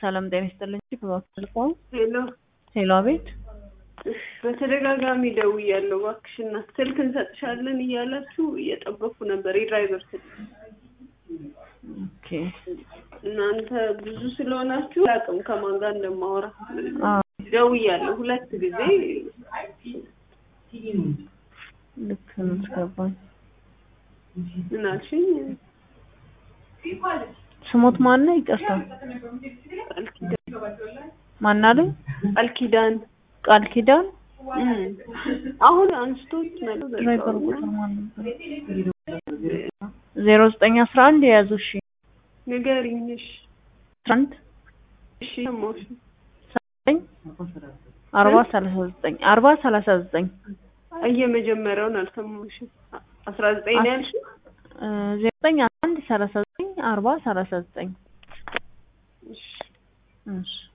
ሰላም ጤና ይስጥልኝ። በባክልቀው ሄሎ ሄሎ፣ አቤት። በተደጋጋሚ ደውያለሁ። እባክሽ እናት ስልክ እንሰጥሻለን እያላችሁ እየጠበኩ ነበር። የድራይቨር ስልክ ኦኬ። እናንተ ብዙ ስለሆናችሁ አላውቅም ከማን ጋር እንደማወራ። አዎ፣ ደውያለሁ ሁለት ጊዜ። ልክ ነው። ገባኝ። ምን አልሽኝ? ስሞት ማን ነው? ይቅርታ፣ ቃል ኪዳን ማን አለኝ? ቃል ኪዳን ቃል ኪዳን። እም። አሁን አንስቶት ነው ድራይቨር ቁጥር ማን ነበር? ዜሮ ዘጠኝ አስራ አንድ የያዙ እሺ፣ ንገሪኝ። እሺ አስራ አንድ እሺ ሰማሁሽ። ዘጠኝ አርባ ሰላሳ ዘጠኝ አርባ ሰላሳ ዘጠኝ እየመጀመሪያውን አልሰማሁሽም። አስራ ዘጠኝ ነው ያልሽው? እ ዜሮ ዘጠኝ አስራ አንድ ሰላሳ ዘጠኝ አርባ ሰላሳ ዘጠኝ እሺ እሺ